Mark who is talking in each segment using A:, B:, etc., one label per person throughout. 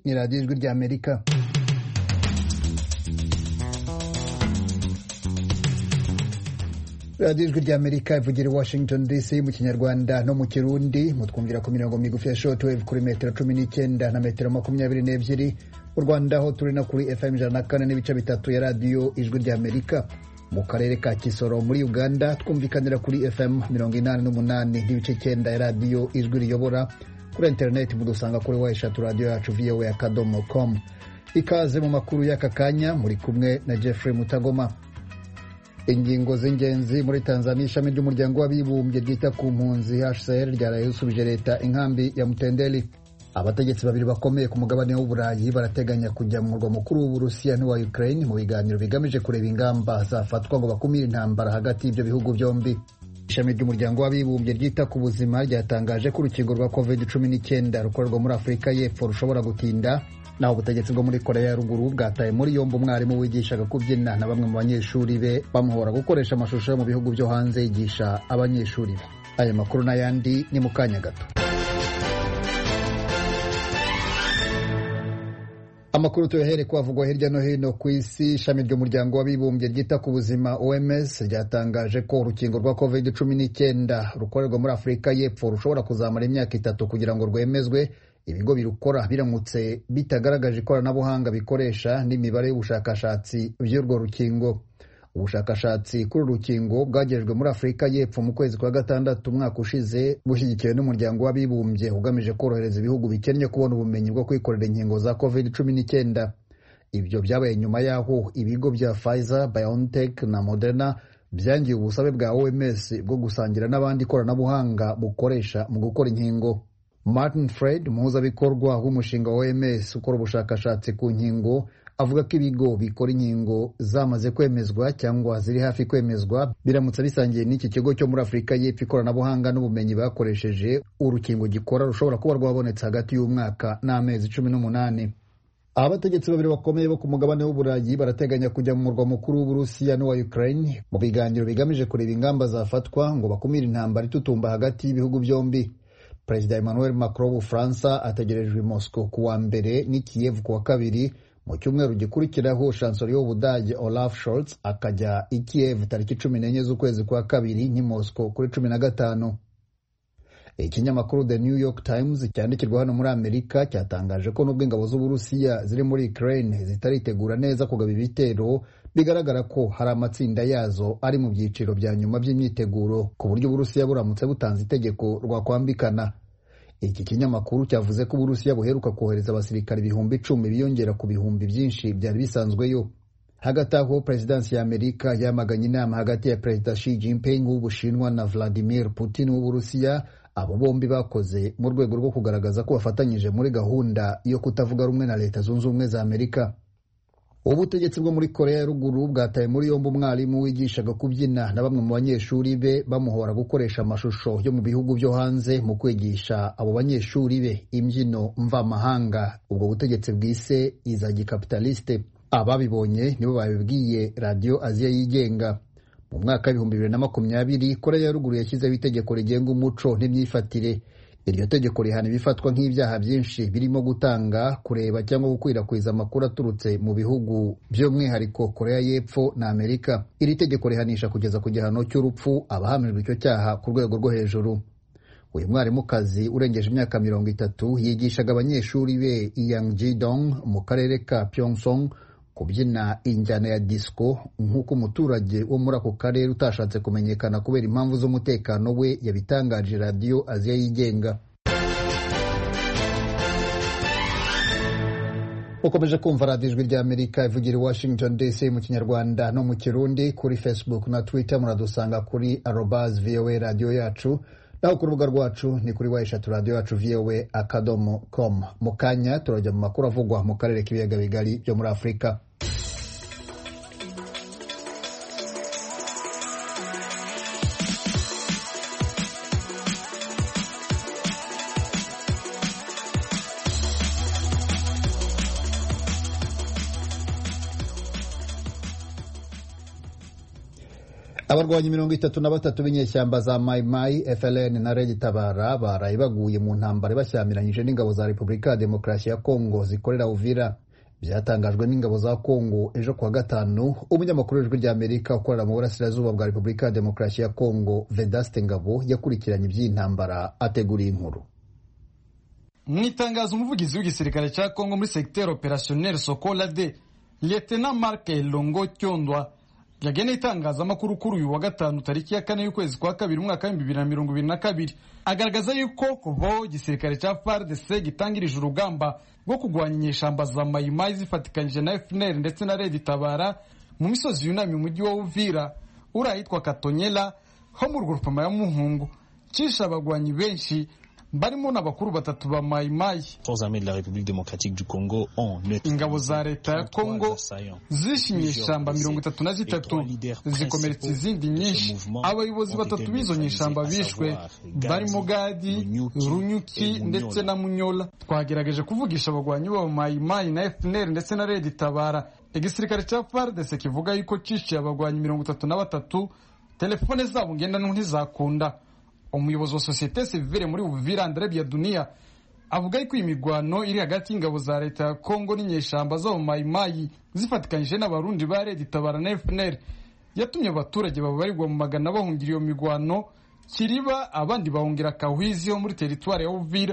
A: ni radiyo ijwi ry'amerika radiyo ijwi ry'amerika ivugira i washington dc mu kinyarwanda no mu kirundi mutwumvira ku mirongo migufi ya shortwave kuri metero cumi n'icyenda na metero makumyabiri n'ebyiri mu rwanda ho turi no kuri fm ijana na kane n'ibice bitatu ya radiyo ijwi ry'amerika mu karere ka kisoro muri uganda twumvikanira kuri fm mirongo inani n'umunani n'ibice icyenda ya radiyo ijwi riyobora kuri interineti mudusanga kuri wa eshatu radiyo yacu voa akadomo com ikaze mu makuru y'aka kanya muri kumwe na jeffrey mutagoma ingingo z'ingenzi muri tanzania ishami ry'umuryango w'abibumbye ryita ku mpunzi hcr ryaraye risubije leta inkambi ya mutendeli abategetsi babiri bakomeye ku mugabane w'uburayi barateganya kujya mu murwa mukuru w'uburusiya n'uwa ukraine mu biganiro bigamije kureba ingamba zafatwa ngo bakumire intambara hagati y'ibyo bihugu byombi ishami ry'umuryango w'abibumbye ryita ku buzima ryatangaje ko urukingo rwa covid cumi n'icyenda rukorerwa muri afurika y'epfo rushobora gutinda naho ubutegetsi bwo muri korea ya ruguru bwataye muri yombi umwarimu wigishaga kubyina na bamwe mu banyeshuri be bamuhora gukoresha amashusho yo mu bihugu byo hanze yigisha abanyeshuri be aya makuru n'ayandi ni mu kanya gato amakuru tuyahere kwavugwa hirya no hino ku isi ishami ry'umuryango w'abibumbye ryita ku buzima oms ryatangaje ko urukingo rwa covid cumi n'icyenda rukorerwa muri afurika y'epfo rushobora kuzamara imyaka itatu kugira ngo rwemezwe ibigo birukora biramutse bitagaragaje ikoranabuhanga bikoresha n'imibare y'ubushakashatsi by'urwo rukingo ubushakashatsi kuri uru rukingo bwagejejwe muri afurika y'epfo mu kwezi kwa gatandatu umwaka ushize bushyigikiwe n'umuryango w'abibumbye ugamije korohereza ibihugu bikennye kubona ubumenyi bwo kwikorera inkingo za covid cumi n'icyenda ibyo byabaye nyuma y'aho ibigo bya Pfizer, BioNTech na Moderna byangiye ubusabe bwa OMS bwo gusangira n'abandi ikoranabuhanga bukoresha mu gukora inkingo Martin Fred umuhuzabikorwa w'umushinga wa OMS ukora ubushakashatsi ku nkingo avuga ko ibigo bikora inkingo zamaze kwemezwa cyangwa ziri hafi kwemezwa biramutse bisangiye n'iki kigo cyo muri afurika y'epfo ikoranabuhanga n'ubumenyi bakoresheje urukingo gikora rushobora kuba rwabonetse hagati y'umwaka n'amezi cumi n'umunani abategetsi babiri bakomeye bo ku mugabane w'uburayi barateganya kujya mu murwa mukuru w'uburusiya n'uwa ukraine mu biganiro bigamije kureba ingamba zafatwa ngo bakumire intambara itutumba hagati y'ibihugu byombi perezida emmanuel macron w'ubufaransa ategerejwe i moscow ku wa mbere n'i kiev ku wa kabiri mu cyumweru gikurikiraho chancelier w'ubudage olaf scholz akajya i kiev tariki cumi n'enye z'ukwezi kwa kabiri n'i moscow kuri cumi na gatanu ikinyamakuru the new york times cyandikirwa hano muri amerika cyatangaje ko nubwo ingabo z'uburusiya ziri muri ukraine zitaritegura neza kugaba ibitero bigaragara ko hari amatsinda yazo ari mu byiciro bya nyuma by'imyiteguro ku buryo uburusiya buramutse butanze itegeko rwakwambikana iki kinyamakuru cyavuze ko uburusiya buheruka kohereza abasirikare ibihumbi icumi biyongera ku bihumbi byinshi byari bisanzweyo hagati aho perezidansi ya amerika yamaganye inama hagati ya perezida Xi Jinping w'ubushinwa na Vladimir Putin w'uburusiya abo bombi bakoze mu rwego rwo kugaragaza ko bafatanyije muri gahunda yo kutavuga rumwe na leta zunze ubumwe za amerika ubutegetsi bwo muri korea ya ruguru bwataye muri yombi umwarimu wigishaga kubyina na bamwe mu banyeshuri be bamuhora gukoresha amashusho yo mu bihugu byo hanze mu kwigisha abo banyeshuri be imbyino mvamahanga ubwo butegetsi bwise iza gikapitaliste ababibonye nibo babibwiye radiyo aziya yigenga mu mwaka w'ibihumbi bibiri na makumyabiri korea ya ruguru yashyizeho itegeko rigenga umuco n'imyifatire iryo tegeko rihana ibifatwa nk'ibyaha byinshi birimo gutanga kureba cyangwa gukwirakwiza amakuru aturutse mu bihugu by'umwihariko korea y'epfo na amerika iri tegeko rihanisha kugeza ku gihano cy'urupfu abahamijwe icyo cyaha ku rwego rwo hejuru uyu mwarimukazi urengeje imyaka mirongo itatu yigishaga abanyeshuri be yang jidong mu karere ka pyongsong kubyina injyana ya disco nk'uko umuturage wo muri ako karere utashatse kumenyekana kubera impamvu z'umutekano we yabitangaje radiyo aziya yigenga ukomeje kumva radiyo ijwi ry'amerika ivugira i washington dc mu kinyarwanda no mu kirundi kuri facebook na twitter muradusanga kuri arobas voa radiyo yacu naho ku rubuga rwacu ni kuri wa eshatu radiyo yacu voa akadomo com mu kanya turajya mu makuru avugwa mu karere k'ibiyaga bigari byo muri afurika abarwanyi mirongo itatu na batatu b'inyeshyamba za mayimayi FLN na Red Tabara baraye baguye mu ntambara bashyamiranyije n'ingabo za Repubulika ya Demokarasi ya Kongo zikorera Uvira byatangajwe n'ingabo za Kongo ejo kuwa gatanu umunyamakuru w'ijwi rya Amerika ukorera mu burasirazuba bwa Repubulika ya Demokarasi ya Kongo Vedaste Ngabo yakurikiranye iby'iyi ntambara ateguriye inkuru
B: mu itangazo umuvugizi w'igisirikare cya Kongo muri secteur opérationnel Sokola de Lieutenant Marc Elongo Kyondwa yageneye itangazamakuru kuri uyu wa gatanu tariki ya kane y'ukwezi kwa kabiri umwaka w'ibihumbi bibiri na mirongo ibiri na kabiri agaragaza yuko kuvaho igisirikare cya FARDC gitangirije urugamba rwo kurwanya inyeshamba za mayimayi zifatikanyije na FNL ndetse na Red Tabara mu misozi yunamye umujyi wa Uvira uri ahitwa Katonyela ho mu rugurupama ya Muhungu cisha abagwanyi benshi barimo n'abakuru batatu ba mayimayi ingabo za leta ya kongo zishe inyeshamba mirongo itatu na zitatu zikomeretsa izindi nyinshi abayobozi batatu b'izo nyeshamba bishwe barimo gadi runyuki ndetse na munyola twagerageje kuvugisha abagwanyi b'aba mayimayi na fpr ndetse na redi tabara igisirikare cya fardese kivuga yuko cishiye abagwanyi mirongo itatu na batatu telefone zabo ngendanwa ntizakunda umuyobozi wa sosiyete sivile muri Uvira Andre Biadunia avuga yuko iyi migwano iri hagati y'ingabo za leta ya Kongo n'inyeshamba zo mu mayimayi zifatikanyije n'abarundi ba Red Tabara na FNL yatumye abaturage babarirwa mu magana bahungira iyo migwano Kiriba abandi bahungira Kahwizi ho muri teritwari ya Uvira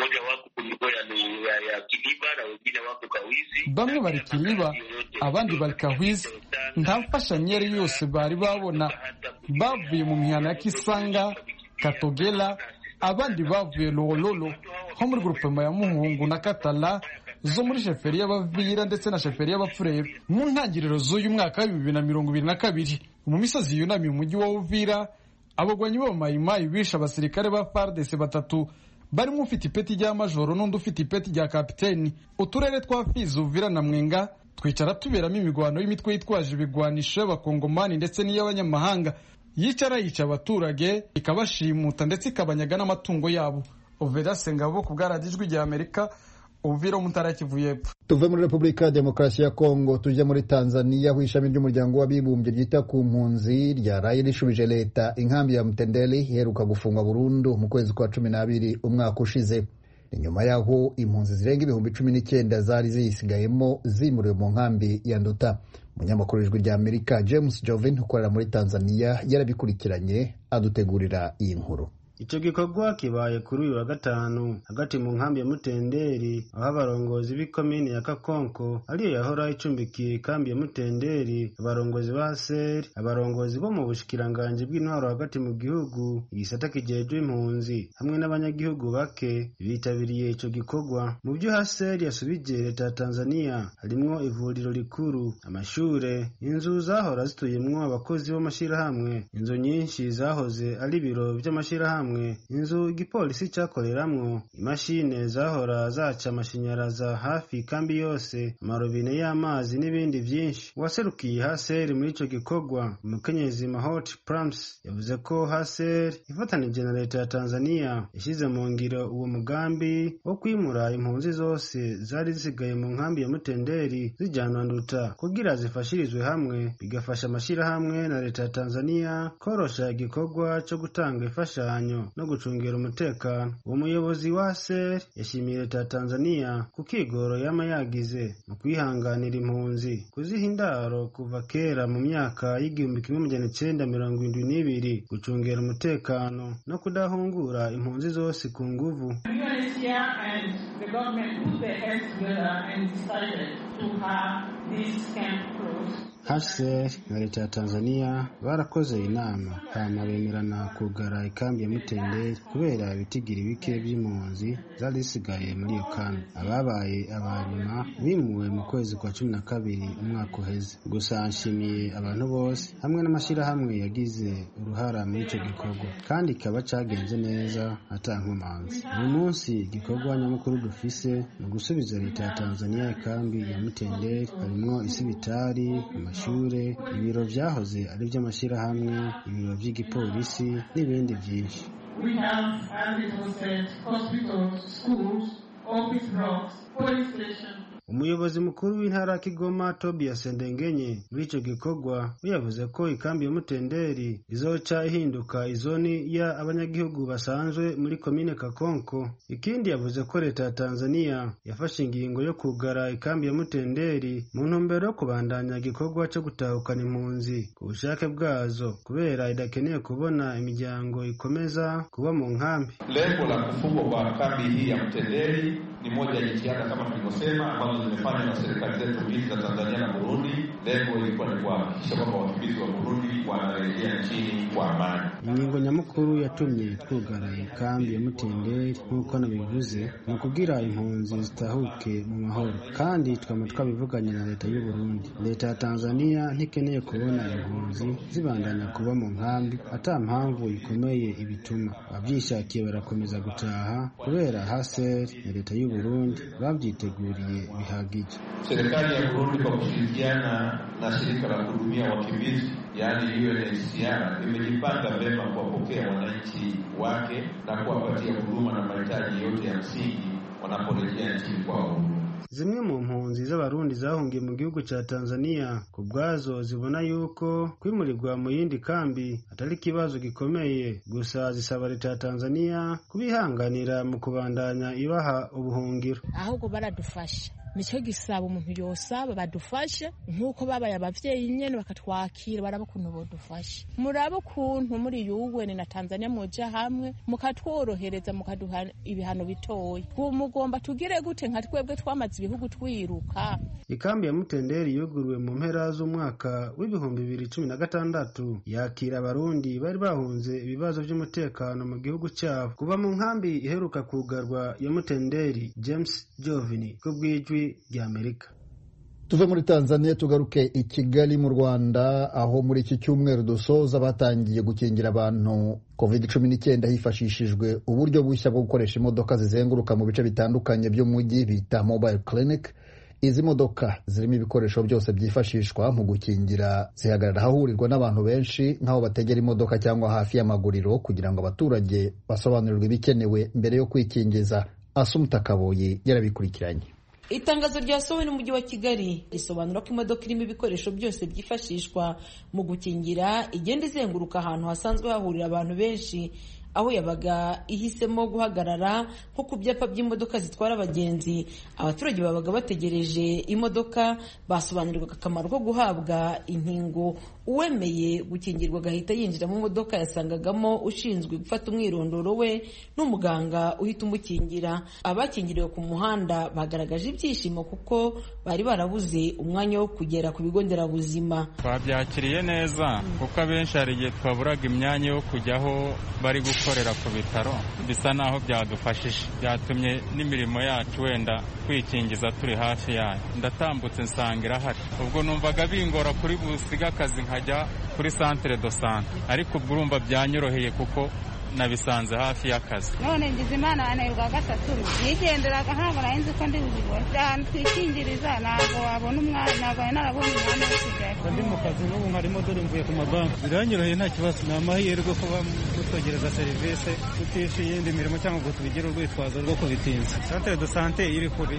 B: bamwe bari Kiriba abandi bari Kahwizi nta mfashanyo iyo yose bari babona bavuye mu mihana ya Kisanga Katogela abandi bavuye Lololo ho muri grupema ya Muhungu na Katala zo muri sheferi y'Abavira ndetse na sheferi y'Abapfurero mu ntangiriro z'uyu mwaka wa bibiri na mirongo ibiri na kabiri mu misozi yunamiye umujyi wa Uvira abagwanyi b'abamayimayi bishe abasirikare ba FARDC batatu barimo ufite ipeti rya majoro n'undi ufite ipeti rya kapiteni uturere twa Fizi Uvira na Mwenga twicara tuberamo imigwano y'imitwe yitwaje ibigwanisho y'abakongomani ndetse n'iy'abanyamahanga yicara yica abaturage ikabashimuta ndetse ikabanyaga n'amatungo yabo Oveda Sengabo ku bwaradijwi rya Amerika Uvira mu ntara Kivu y'Epfo
A: tuve muri Repubulika ya Demokarasi ya Kongo tujya muri Tanzania aho ishami ry'umuryango w'abibumbye ryita ku mpunzi ryaraye rishubije leta inkambi ya Mtendeli iheruka gufungwa burundu mu kwezi kwa cumi n'abiri umwaka ushize ni nyuma y'aho impunzi zirenga ibihumbi cumi n'icyenda zari ziyisigayemo zimuriwe mu nkambi ya Nduta umunyamakuru w'ijwi rya Amerika James Jovin ukorera muri Tanzania yarabikurikiranye adutegurira iyi nkuru
C: icyo gikorwa kibaye kuri uyu wa gatanu hagati mu nkambi ya mutenderi aho abarongozi b'ikomini ya kakonko ariyo yahora icumbikiye ikambi ya mutenderi abarongozi ba seri abarongozi bo mu bushikiranganji bw'intwaro hagati mu gihugu igisata kijejwe impunzi hamwe n'abanyagihugu bake bitabiriye ico gikorwa mu byo haseri yasubije leta ya tanzania harimwo ivuriro rikuru amashure inzu zahora zituyemwo abakozi b'amashirahamwe inzu nyinshi zahoze ari ibiro vy'amashirahamwe inzu igipolisi cyakoreramwo imashine zahora zaca amashanyaraza hafi kambi yose amarobine y'amazi n'ibindi vyinshi uwaserukiye haseri muri ico gikorwa umukenyezi mahot prams yavuze ko haseri ifatanije na leta ya tanzania yashyize mu ngiro uwo mugambi wo kwimura impunzi zose zari zisigaye mu nkambi ya mutenderi zijanwa nduta kugira zifashirizwe hamwe bigafasha amashirahamwe na leta ya tanzania korosha igikorwa co gutanga imfashanyo no gucungira umutekano uwo muyobozi wa ser yashimiye leta ya tanzania ku kigoro yama yagize mu kwihanganira impunzi kuziha indaro kuva kera mu myaka y'igihumbi kimwe magana icenda mirongo indwi n'ibiri gucungira umutekano no kudahungura impunzi zose ku nguvu HCR na leta ya Tanzania barakoze inama hama bemerana kugara ikambi ya Mutenderi kubera ibitigiri bike by'impunzi zari zisigaye muri iyo kambi ababaye abanyuma bimuwe mu kwezi kwa cumi na kabiri umwaka uheze gusa nshimiye abantu bose hamwe n'amashyirahamwe yagize uruhara muri icyo gikorwa kandi kikaba cyagenze neza ata nkomanzi uyu munsi igikorwa nyamukuru dufise ni ugusubiza leta ya Tanzania ikambi ya Mutenderi harimwo isibitari amashure ibiro vyahoze ari vy'amashyirahamwe ibiro vy'igipolisi n'ibindi vyinshi umuyobozi mukuru w'intara ya kigoma tobias ndengenye muri ico gikorwa we yavuze ko ikambi ya mutenderi izoca ihinduka izoni ya abanyagihugu basanzwe muri komine kakonko ikindi yavuze ko leta ya tanzania yafashe ingingo yo kugara ikambi ya mutenderi mu ntumbero yo kubandanya igikorwa co gutahukana impunzi ku bushake bwazo kubera idakeneye kubona imiryango ikomeza kuba mu nkambi
D: Lengo la kufungwa kwa kambi hii ya Mtendeli ni moja ya jitihada kama tulivyosema, ambazo zimefanywa na serikali zetu mbili za Tanzania na Burundi. Lengo ilikuwa ni kuhakikisha kwamba wakimbizi wa Burundi wanarejea nchini kwa amani.
C: ingingo nyamukuru yatumye twugara ikambi ya mutenderi nk'uko nabivuze ni ukugira impunzi zitahuke mu mahoro kandi twama twabivuganye na leta y'u Burundi leta ya tanzania ntikeneye kubona impunzi zibandanya kuba mu nkambi ata mpamvu ikomeye ibituma abavyishakiye barakomeza gutaha kubera haser na leta y'u Burundi babyiteguriye bihagije
D: Serikali ya Burundi kwa kushirikiana na shirika la kuhudumia wakimbizi yaani UNHCR imejipanga vyema kuwapokea wananchi wake na kuwapatia huduma na mahitaji yote ya msingi wanaporejea nchini kwao.
C: zimwe mu mpunzi z'abarundi zahungiye mu gihugu ca tanzania ku bwazo zibona yuko kwimurirwa mu yindi kambi atari ikibazo gikomeye gusa zisaba leta ya tanzania kubihanganira mu kubandanya ibaha ubuhungiro
E: ahubwo baradufasha nicyo gisaba umuntu yosaba badufashe nk'uko babaye abavyeyi nyene bakatwakira baraba ukuntu bodufasha murabe ukuntu muri yuweni na tanzania muja hamwe mukatworohereza mukaduha ibihano bitoya mugomba tugire gute nka twebwe twamaze ibihugu twiruka
C: ikambi ya mutenderi yuguruwe mu mpera z'umwaka w'ibihumbi bibiri cumi na gatandatu yakira abarundi bari bahunze ibibazo by'umutekano mu gihugu cyabo kuva mu nkambi iheruka kugarwa ya mutenderi james jovini ku bw'ijwi ry'amerika
A: tuve muri tanzania tugaruke i kigali mu rwanda aho muri iki cyumweru dusoza batangiye gukingira abantu covid cumi n'icyenda hifashishijwe uburyo bushya bwo gukoresha imodoka zizenguruka mu bice bitandukanye by'umujyi bita mobile clinic izi modoka zirimo ibikoresho byose byifashishwa mu gukingira zihagarara ahahurirwa n'abantu benshi nk'aho bategera imodoka cyangwa hafi y'amaguriro kugira ngo abaturage basobanurirwe ibikenewe mbere yo kwikingiza asumuta kaboyi yarabikurikiranye
F: itangazo ryasohowe n'umujyi wa kigali risobanura ko imodoka irimo ibikoresho byose byifashishwa mu gukingira igenda izenguruka ahantu hasanzwe hahurira abantu benshi aho yabaga ihisemo guhagarara nko ku byapa by'imodoka zitwara abagenzi abaturage babaga bategereje imodoka basobanurirwaga akamaro ko guhabwa inkingo uwemeye gukingirwa agahita yinjira mu modoka yasangagamo ushinzwe gufata umwirondoro we n'umuganga uhita umukingira abakingiriwe ku muhanda bagaragaje ibyishimo kuko bari barabuze umwanya wo kugera ku bigo nderabuzima
G: twabyakiriye neza kuko abenshi hari igihe twaburaga imyanya yo kujya aho bari gukorera ku bitaro bisa naho byadufashije byatumye n'imirimo yacu wenda kwikingiza turi hafi yayo ndatambutse nsanga irahari ubwo numvaga bingora kuri busiga akazi nkajya kuri santere do sante ariko ubwo urumva byanyoroheye kuko nabisanze hafi y'akazi
H: none ngize imana wananirwa gatatu nigenderaga ntabwo nari nzi ko ndi buzibone ahantu twikingiriza ntabwo wabona umwanya ntabwo wari narabonye umwanya wo kujyayo
I: ndi mu kazi n'ubu nkarimo dore mvuye ku mabanki biranyoroheye nta kibazo ni amahirwe kuba mutwegereza serivisi tutishe iyindi mirimo cyangwa ngo tubigire urwitwazo rwo kubitinza santere do sante iri kure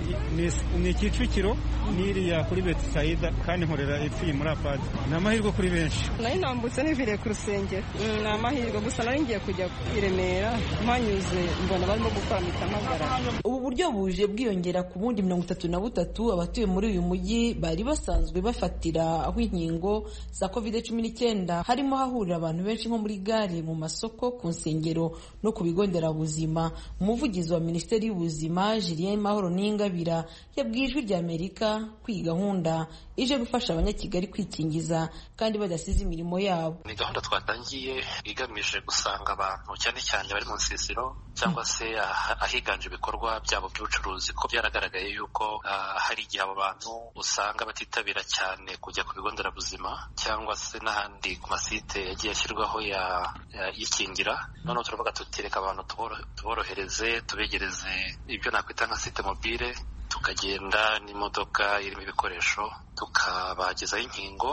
I: ni kicukiro n'iriya kuri betisayida kandi nkorera ipfuye muri apadi ni amahirwe kuri benshi
J: nari nambutse niviriye ku rusengero ni amahirwe gusa nari ngiye kujya i Remera mpanyuze mbona barimo gukora mitamagara
F: ubu buryo buje bwiyongera ku bundi mirongo itatu na butatu abatuye muri uyu mujyi bari basanzwe bafatira aho inkingo za covid cumi n'icyenda harimo hahurira abantu benshi nko muri gare mu masoko ku nsengero no ku bigo nderabuzima umuvugizi wa minisiteri y'ubuzima Julien Mahoro Ningabira yabwiye ijwi rya Amerika ko iyi gahunda ije gufasha abanyakigali kwikingiza kandi badasize imirimo yabo
K: ni gahunda twatangiye igamije gusanga abantu cyane cyane bari mu nsisiro cyangwa se ahiganje ibikorwa byabo by'ubucuruzi ko byaragaragaye yuko hari igihe abo bantu usanga batitabira cyane kujya ku bigo nderabuzima cyangwa se n'ahandi ku masite yagiye ashyirwaho yikingira noneho turavuga tutireka abantu tuborohereze tubegereze ibyo nakwita nka site mobile tukagenda n'imodoka irimo ibikoresho tukabagezaho inkingo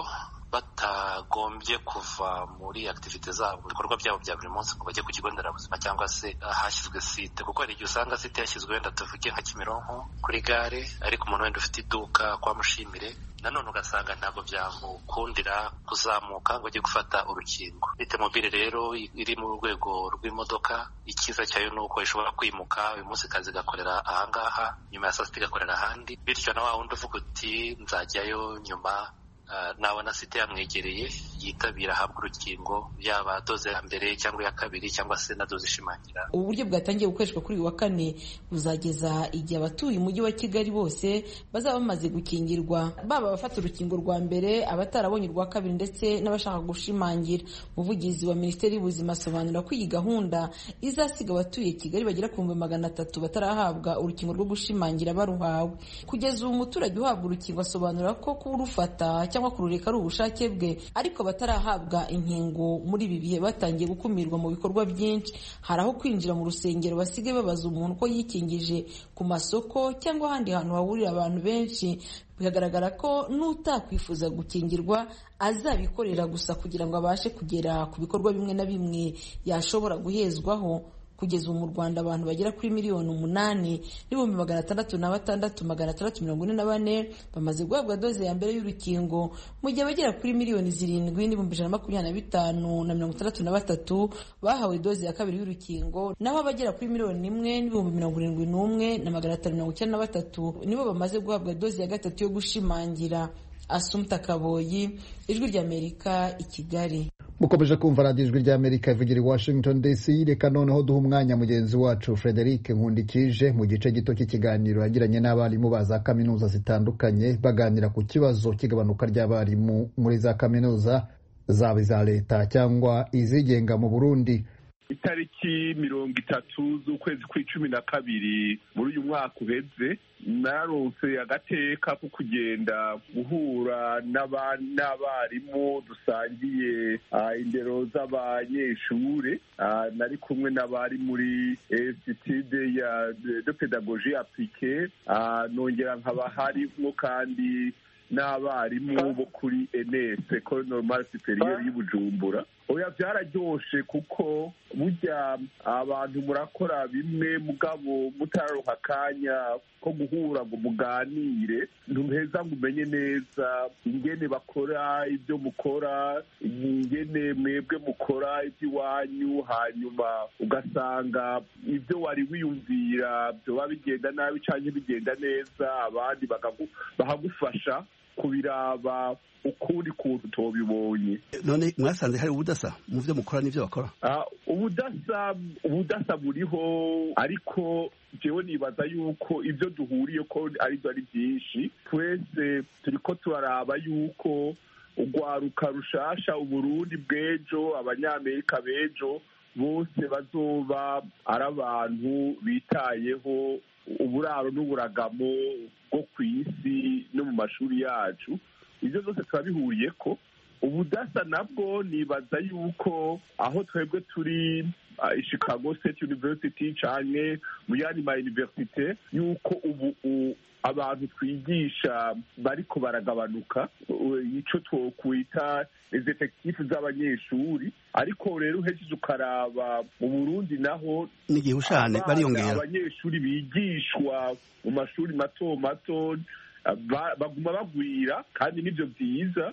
K: batagombye kuva muri activite zabo mu bikorwa byabo bya buri munsi ngo bajye ku kigo nderabuzima cyangwa se ahashyizwe site kuko hari igihe usanga site yashyizwe wenda tuvuge nka kimironko kuri gare ariko umuntu wenda ufite iduka kwa mushimire nanone ugasanga ntabwo byamukundira kuzamuka ngo ajye gufata urukingo bite mobile rero iri mu rwego rw'imodoka icyiza cyayo ni uko ishobora kwimuka uyu munsi kazi igakorera ahangaha nyuma ya saa sita igakorera ahandi bityo na wa wundi uvuga uti nzajyayo nyuma nabona site yamwegereye yitabira ahabwa urukingo yaba doze ya mbere cyangwa iya kabiri cyangwa se na doze ishimangira
F: ubu buryo bwatangiye gukoreshwa kuri uyu wa kane buzageza igihe abatuye umujyi wa kigali bose bazaba bamaze gukingirwa baba abafata urukingo rwa mbere abatarabonye urwa kabiri ndetse n'abashaka gushimangira umuvugizi wa minisiteri y'ubuzima asobanura ko iyi gahunda izasiga abatuye kigali bagera ku bihumbi magana atatu batarahabwa urukingo rwo gushimangira baruhawe kugeza ubu umuturage uhabwa urukingo asobanura ko kuba urufata cyangwa kurureka ari ubushake bwe ariko batarahabwa inkingo muri ibi bihe batangiye gukumirwa mu bikorwa byinshi hari aho kwinjira mu rusengero basigaye babaza umuntu ko yikingije ku masoko cyangwa ahandi hantu hahurira abantu benshi bikagaragara ko n'utakwifuza gukingirwa azabikorera gusa kugira ngo abashe kugera ku bikorwa bimwe na bimwe yashobora guhezwaho kugeza ubu mu rwanda abantu bagera kuri miliyoni umunani n'ibihumbi magana atandatu na batandatu magana atandatu mirongo ine na bane bamaze guhabwa doze ya mbere y'urukingo mu gihe abagera kuri miliyoni zirindwi n'ibihumbi ijana na makumyabiri na bitanu na mirongo itandatu na batatu bahawe doze ya kabiri y'urukingo naho abagera kuri miliyoni imwe n'ibihumbi mirongo irindwi n'umwe na magana atanu mirongo icyenda na batatu nibo bamaze guhabwa doze ya gatatu yo gushimangira asumta kaboyi ijwi ry'amerika i kigali
A: mukomeje kumva radiyo ijwi ry'amerika ivugira i washington dc reka noneho duha umwanya mugenzi wacu frederic nkundikije mu gice gito cy'ikiganiro yagiranye n'abarimu ba za kaminuza zitandukanye baganira ku kibazo cy'igabanuka ry'abarimu muri za kaminuza zaba iza leta cyangwa izigenga mu burundi
L: itariki mirongo itatu z'ukwezi kw'icumi na kabiri muri uyu mwaka uheze narose agateka ko kugenda guhura n'abarimu dusangiye indero z'abanyeshure nari kumwe n'abari muri institude ya de pedagogie applique nongera nkaba harimo kandi n'abarimu bo kuri enes ecole normale supérieure y'ubujumbura oya byararyoshe kuko burya abantu murakora bimwe mugabo mutararonka akanya ko guhura ngo muganire ntuheza ngo umenye neza ingene bakora ibyo mukora ingene mwebwe mukora iby'iwanyu hanyuma ugasanga ibyo wari wiyumvira byoba bigenda nabi cyangwa bigenda neza abandi bahagufasha kubiraba ukundi kuntu tubibonye
M: none mwasanze hari ubudasa mu byo mukora n'ibyo bakora
L: ubudasa ubudasa buriho ariko jewe nibaza yuko ibyo duhuriye ko aribyo ari byinshi twese turiko turaraba yuko urwaruka rushasha uburundi bw'ejo abanyamerika b'ejo bose bazoba ari abantu bitayeho uburaro n'uburagamo bwo ku isi no mu mashuri yacu ibyo byose turabihuriye ko ubudasa nabwo nibaza yuko aho twebwe turi i chicago state university cyane mu yandi ma universite yuko ubu abantu twigisha bariko baragabanuka icyo twokwita effectif z'abanyeshuri ariko rero uhejeje ukaraba mu burundi naho
M: n'igihushane bariyongera
L: abanyeshuri bigishwa mu mashuri mato mato baguma bagwira kandi nibyo byiza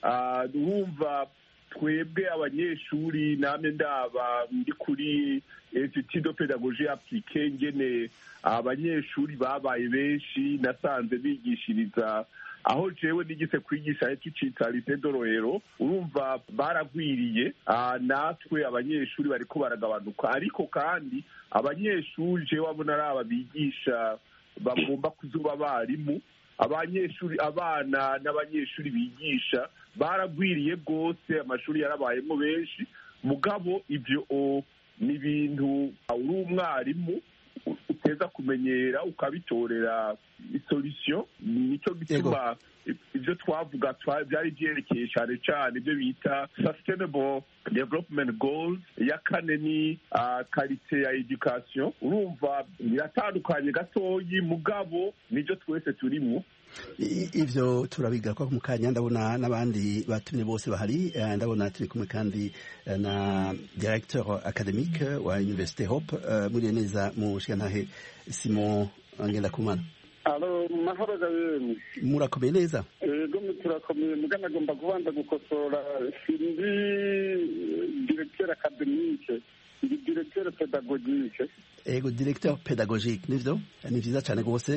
L: urumva twebwe abanyeshuri namwe ndaba ndi kuri institut de pedagogie applique ngene abanyeshuri babaye benshi nasanze bigishiriza aho jewe nigise kwigisha tucita lise dorohero urumva baragwiriye natwe abanyeshuri bariko baragabanuka ariko kandi abanyeshuri jewe abona ari aba bigisha bagomba kuzuba abarimu abanyeshuri abana n'abanyeshuri bigisha baragwiriye rwose amashuri yarabayemo benshi mugabo ibyo ni ibintu uri umwarimu uteza kumenyera ukabitorera isolisiyo nicyo gituma ibyo twavuga byari byerekeye cyane cyane ibyo bita sustainable development goals iya kane ni karite ya education urumva biratandukanye gatoyi mugabo nibyo twese turimo
M: ivyo turabiga ko mu kanya ndabona n'abandi batumye bose bahari ndabona turi kumwe kandi na directeur academique wa Université Hope muri neza mu shigantahe Simon Ngendakumana
N: alo mahoro gabemwe
M: murakomeye neza
N: ego turakomeye mugana agomba kubanza gukosora sindi directeur academique ndi directeur pedagogique
M: ego directeur pédagogique nivyo ni vyiza cane rwose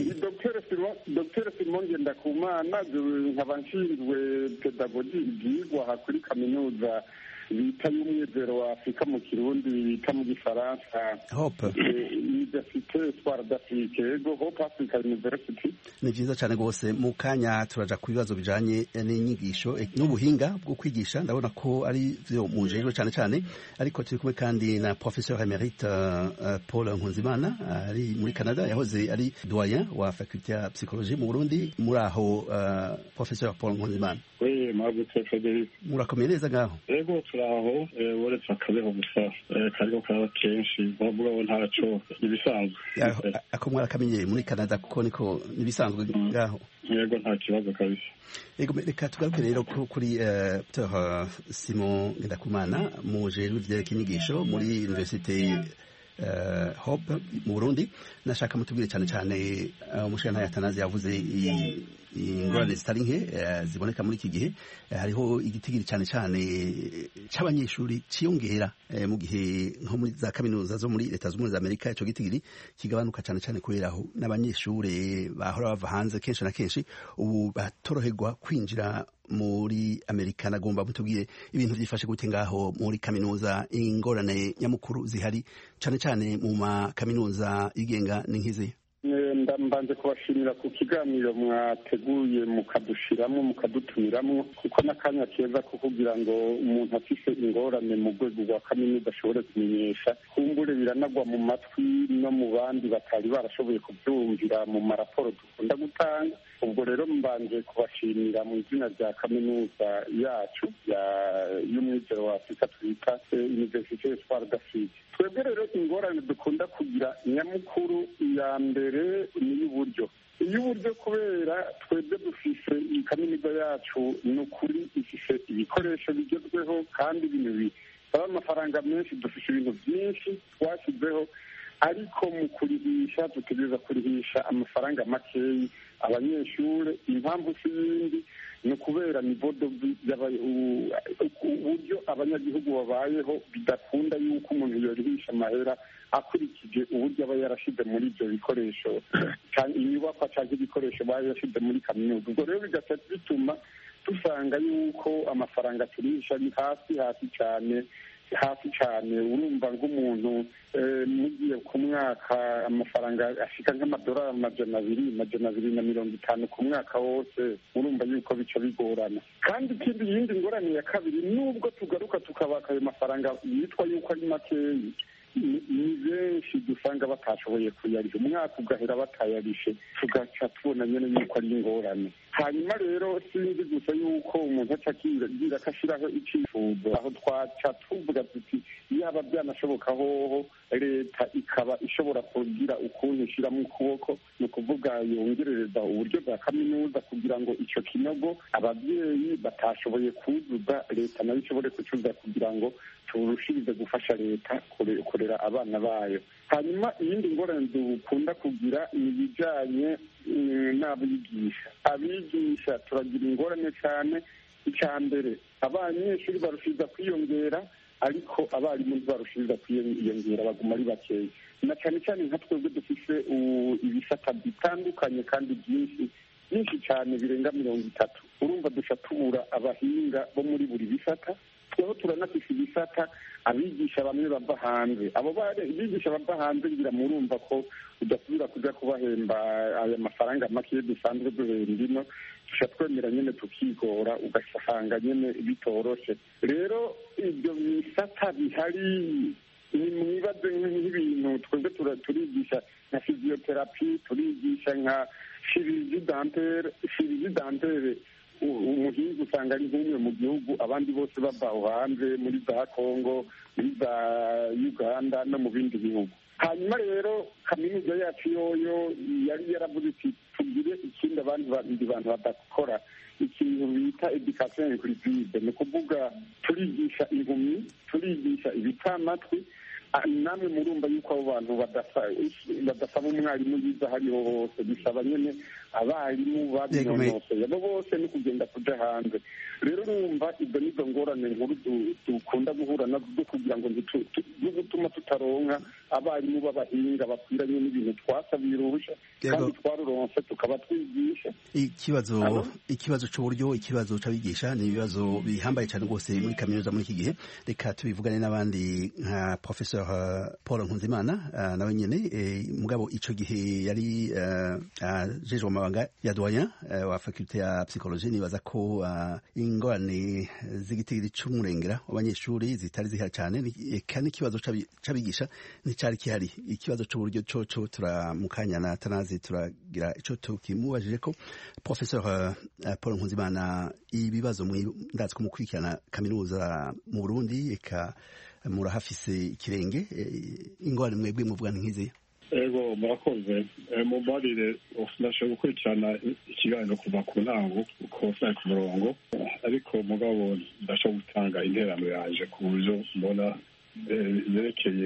N: dr simon ngendakumana nkaba nshinzwe pedagogi ibyigwa aha kuri kaminuza bita y'umwizero wa afurika mu kirundi bita mu gifaransa
M: hope
N: universite espoir d'afrique ego hope africa university
M: ni vyiza cane rwose mu kanya turaja ku bibazo bijanye n'inyigisho n'ubuhinga bwo kwigisha ndabona ko ari vyo mujejwe cane cane ariko turi kumwe kandi na professeur emerite uh, paul nkunzimana ari muri canada yahoze ari doyen wa faculté ya psychologie mu burundi muri aho uh, professeur paul nkunzimana
N: oui mwagutse frederic
M: murakomeye neza ngaho
N: ego turaho uretse akabeho gusa kariko karaba kenshi mugabo ntaco ibisanzwe
M: ako mwarakamenyeye muri canada kuko niko nibisanzwe ngaho
N: yego nta kibazo kabisa
M: yego reka tugaruke rero kuri dr simon ngendakumana mujejwe ivyerekeye inyigisho muri universite hope mu burundi nashaka mutubwire cyane cyane umushirantahe atanazi yavuze ingorane zitari nke ziboneka muri iki gihe hariho igitigiri cyane cyane cy'abanyeshuri cyiyongera mu gihe nko muri za kaminuza zo muri leta z'ubumwe za amerika icyo gitigiri kigabanuka cyane cyane kubera aho n'abanyeshuri bahora bava hanze kenshi na kenshi ubu batoroherwa kwinjira muri amerika nagomba mutubwire ibintu byifashe gute ngaho muri kaminuza ingorane nyamukuru zihari cyane cyane mu makaminuza yigenga ni nk'izi
N: mbanje kubashimira ku kiganiro mwateguye mukadushiramo mukadutumiramo kuko n'akanya keza ko kugira ngo umuntu afise ingorane mu rwego rwa kaminuza ashobore kumenyesha kumbure biranagwa mu matwi no mu bandi batari barashoboye kubyumvira mu maraporo dukunda gutanga ubwo rero mbanje kubashimira mu izina rya kaminuza yacu y'umwizero wa afurika twita universite espoir d'afrique twebwe rero ingorane dukunda kugira nyamukuru ya mbere ni iy'uburyo iy'uburyo kubera twebwe dufise iyi kaminuza yacu ni ukuri ifise ibikoresho bigezweho kandi ibintu bisaba amafaranga menshi dufise ibintu byinshi twashyizeho ariko mu kurihisha dutegereza kurihisha amafaranga makeyi abanyeshuri impamvu si yindi ni ukubera nivodo uburyo abanyagihugu babayeho bidakunda yuko umuntu yorihisha amahera akurikije uburyo aba yarashize muri ibyo bikoresho inyubakwa cyangwa ibikoresho baba yarashize muri kaminuza ubwo rero bigaca bituma dusanga yuko amafaranga turisha ari hasi hasi cyane hafi cyane urumva nk'umuntu mugiye ku mwaka amafaranga ashika nk'amadolari amajana abiri amajana abiri na mirongo itanu ku mwaka wose urumva yuko bica bigorana kandi ikindi yindi ngorane ya kabiri nubwo tugaruka tukabaka ayo mafaranga yitwa yuko ari makeyi ni benshi dusanga batashoboye kuyarisha umwaka ugahera batayarishe tugaca tubona nyine yuko ari ingorane hanyuma rero sinzi gusa yuko umuntu aca agira ko ashyiraho icyifuzo aho twaca tuvuga tuti yaba byanashoboka hoho leta ikaba ishobora kugira ukuntu ishyiramo ukuboko ni ukuvuga yongerereza uburyo bwa kaminuza kugira ngo icyo kinogo ababyeyi batashoboye kuzuza leta nayo ishobore kucyuza kugira ngo turushirize gufasha leta kurera abana bayo hanyuma iyindi ngorane dukunda kugira ni ibijyanye n'abigisha abigisha turagira ingorane cyane icya mbere abanyeshuri barushiriza kwiyongera ariko abarimu ntibarushiriza kwiyongera baguma ari bakeya na cyane cyane nka twebwe dufite ibisata bitandukanye kandi byinshi byinshi cyane birenga mirongo itatu urumva duca tubura abahinga bo muri buri bisata tweho turanafise ibisata abigisha bamwe bava hanze abo bigisha bava hanze ngira murumva ko udasubira kuja kubahemba aya mafaranga make dusanzwe duhemba ino tuca twemera nyene tukigora ugasanga nyene bitoroshe rero ibyo bisata bihari ni mwibaze nk'ibintu twebwe turigisha nka fiziyoterapi turigisha nka shirizi dantere shirizi dantere umuhinzi usanga ari nk'umwe mu gihugu abandi bose bava aho hanze muri za kongo muri za uganda no mu bindi bihugu hanyuma rero kaminuza yacu yoyo yari yaravuze iti tugire ikindi abandi bandi bantu badakora ikintu bita education inclusive ni ukuvuga turigisha impumyi turigisha ibitamatwi namwe murumva yuko abo bantu badasaba umwarimu yiza hariho hose bisaba nyine abarimu babinonosoye abo bose ni kugenda kuja hanze rero urumva ibyo nizo ngorane nkuru dukunda guhura nazo kugira ngo zo gutuma tutaronka abarimu b'abahinga bakwiranye n'ibintu twasabiye uruhushya kandi twaruronse tukaba twigisha
M: ikibazo ikibazo c'uburyo ikibazo c'abigisha ni ibibazo bihambaye cyane rwose muri kaminuza muri iki gihe reka tubivugane n'abandi nka professor paul nkunzimana nawe nyene mugabo ico gihe yari ajejwe amabanga ya doyen wa fakulte ya psychologie nibaza ko ingorane z'igitigiri c'umurengera w'abanyeshuri zitari zihari cyane eka n'ikibazo c'abigisha nticari kihari ikibazo c'uburyo coco turamukanya na tanazi turagira ico tukimubajije ko professeur paul nkunzimana ibibazo ndazi ko mukurikirana kaminuza mu burundi eka murahafise ikirenge ingorane mwebwe muvuga nk'izi
O: ego murakoze mumbarire ndashobora gukurikirana ikiganiro kuva ku ntango uko sari ku murongo ariko mugabo ndashobora gutanga interano yanje ku buryo mbona yerekeye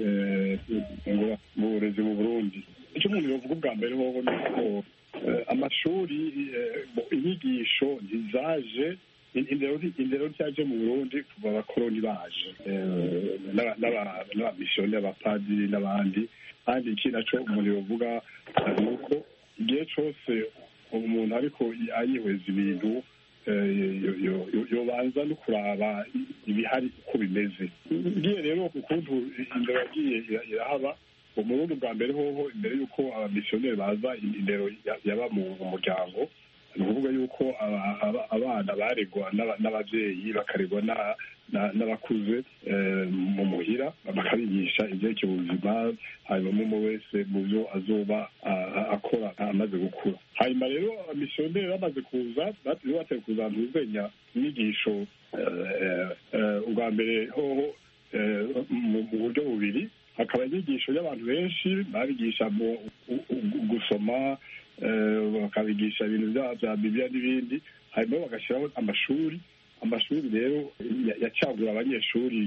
O: mu burezi mu burundi icyo umuntu yavuga ubwa mbere hoho ni uko amashuri inyigisho ntizaje indero ryaje mu burundi kuva abakoroni baje n'abamisiyoni abapadiri n'abandi kandi iki naco umuntu yovuga ni uko igihe cose umuntu ariko ayihweza ibintu yobanza no kuraba ibihari uko bimeze ngiye rero ukuntu indero yagiye irahaba umurundi bwa mbere hoho imbere y'uko abamisiyoneri baza indero yaba mu muryango ni ukuvuga yuko abana baregwa n'ababyeyi bakaregwa n'abakuze mu muhira bakabigisha ibyerekeye ubuzima hanyuma umwe wese mu byo azoba akora amaze gukura hanyuma rero abamisiyoneri bamaze kuza bateye kuza ahantu uzenya inyigisho ubwa mbere hoho mu buryo bubiri hakaba inyigisho y'abantu benshi babigisha mu gusoma bakabigisha ibintu bya bibiliya n'ibindi hanyuma bagashyiraho amashuri amashuri rero yacagura abanyeshuri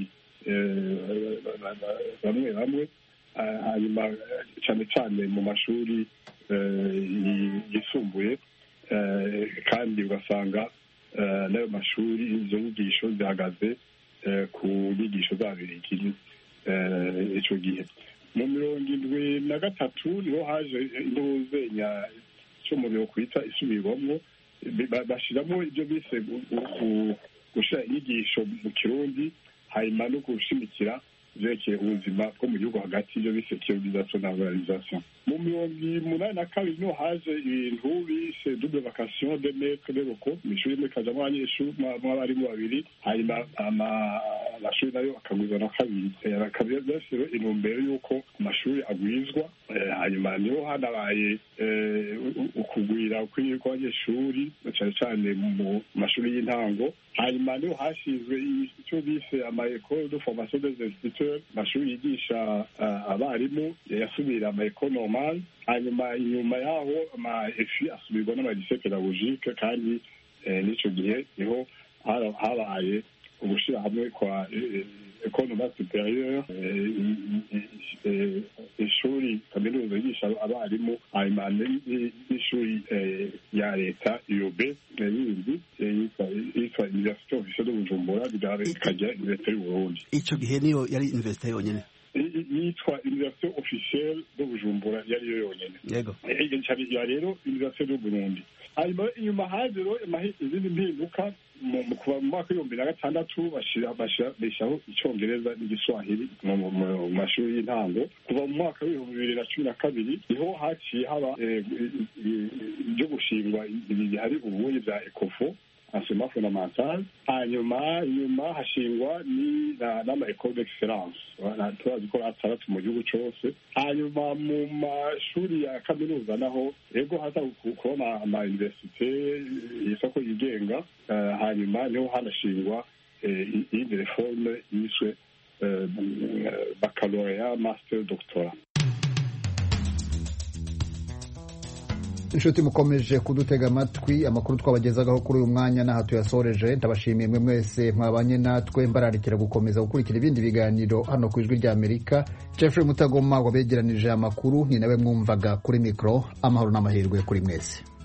O: bamwe bamwe hanyuma cyane cyane mu mashuri yisumbuye kandi ugasanga n'ayo mashuri izo nyigisho zihagaze ku nyigisho z'ababirigi icyo gihe mu mirongo indwi na gatatu niho haje intuzenya cyo mu biro kwita isubirwamo bashyiramo ibyo bise gushyira inyigisho mu kirundi hanyuma no gushimikira byerekeye ubuzima bwo mu gihugu hagati ibyo bise kiyorizasiyo na organizasiyo mu mirongo umunani na kabiri niho haje ibintu bise double vacation de maître de loko mu ishuri rimwe kajamo abanyeshuri abarimu babiri hanyuma amashuri nayo akagwiza na kabiri akaba rero intumbero y'uko amashuri agwizwa hanyuma niho hanabaye ukugwira kw'abanyeshuri cyane cyane mu mashuri y'intango hanyuma niho hashinzwe icyo bise ama école de formation des instituteurs amashuri yigisha abarimu yasubira ama école normal hanyuma inyuma yaho ama efi asubirwa n'amadise pedagogique kandi n'icyo gihe niho habaye ugushyira hamwe kwa école normale supérieure ishuri kaminuza yigisha abarimu hanyuma n'ishuri ya leta iyobe yindi yitwa université officielle de bujumbura ikagira université y'uburundi
M: icyo gihe niyo yari université yonyine
O: yitwa université officielle de bujumbura yariyo yonyine
M: yego
O: ya rero université de burundi hanyuma inyuma haje rero izindi mpinduka kuva mu mwaka w'ibihumbi na gatandatu bashyiraho icyongereza n'igiswahili mu mashuri y'intango kuva mu mwaka w'ibihumbi bibiri na cumi na kabiri niho haciye haba ibyo gushingwa ibi bihari ubuye bya ekofo enseignement fondamental hanyuma nyuma hashingwa ni n'ama ecole d'excellence turazi ko atandatu mu gihugu cose hanyuma mu mashuri ya kaminuza naho ego haza kubona ama universite isoko yigenga hanyuma niho hanashingwa iyindi reforme yiswe baccalaureat master doctorat
A: inshuti mukomeje kudutega amatwi amakuru twabagezagaho kuri uyu mwanya n'aha tuyasoreje ndabashimiye mwe mwese mwabanye natwe mbararikira gukomeza gukurikira ibindi biganiro hano ku ijwi rya amerika jeffrey mutagoma wabegeranije amakuru ni nawe mwumvaga kuri mikoro amahoro n'amahirwe kuri mwese